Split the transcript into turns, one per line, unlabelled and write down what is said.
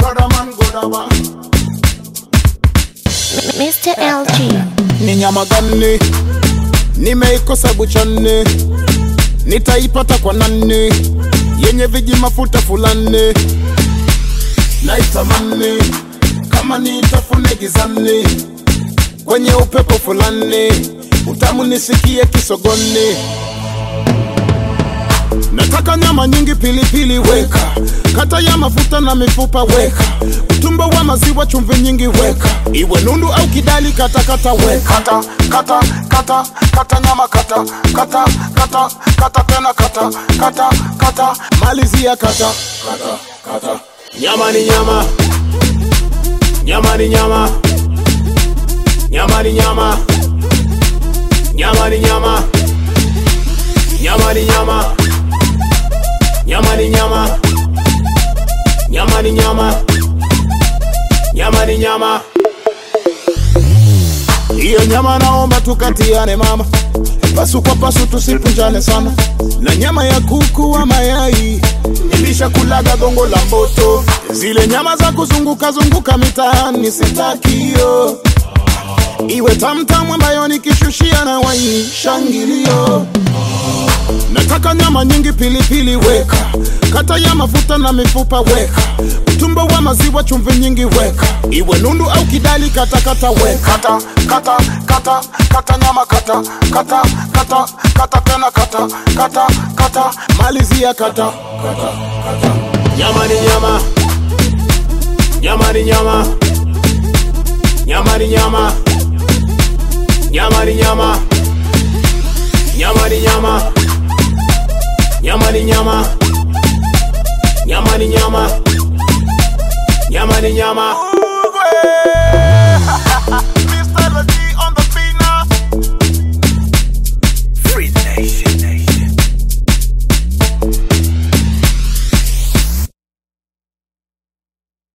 Godaman, Godaba.
Mr. LG.
Ni nyama gani nimeikosa buchani? Nitaipata kwa nani? Yenye viji mafuta fulani, naitamani kama niitafune gizani, kwenye upepo fulani, utamu nisikie kisogoni. Nataka nyama nyingi, pilipili weka, kata ya mafuta na mifupa weka, utumbo wa maziwa, chumvi nyingi weka, iwe nundu au kidali, kata kata weka, kata kata kata kata nyama kata kata kata kata tena kata kata kata malizia kata kata kata nyama ni nyama nyama ni nyama nyama ni nyama nyama ni nyama nyama ni nyama nyama ni nyama nyama ni nyama nyama ni nyama hiyo nyama naomba tukatiane mama pasu kwa pasu tusipunjane sana na nyama ya kuku wa mayai nilishakulaga gongo la mboto zile nyama za kuzunguka zunguka mitaani sitakio iwe tamtamu ambayo nikishushia na waini shangilio Nataka nyama nyingi, pilipili weka, kata ya mafuta na mifupa weka, utumbo wa maziwa, chumvi nyingi weka, iwe nundu au kidali, kata kata weka, kata kata kata kata nyama kata kata kata kata tena kata kata kata malizia kata kata kata nyama ni nyama nyama ni nyama nyama ni nyama nyama ni nyama nyama ni nyama nyama ni nyama nyama ni nyama nyama ni nyama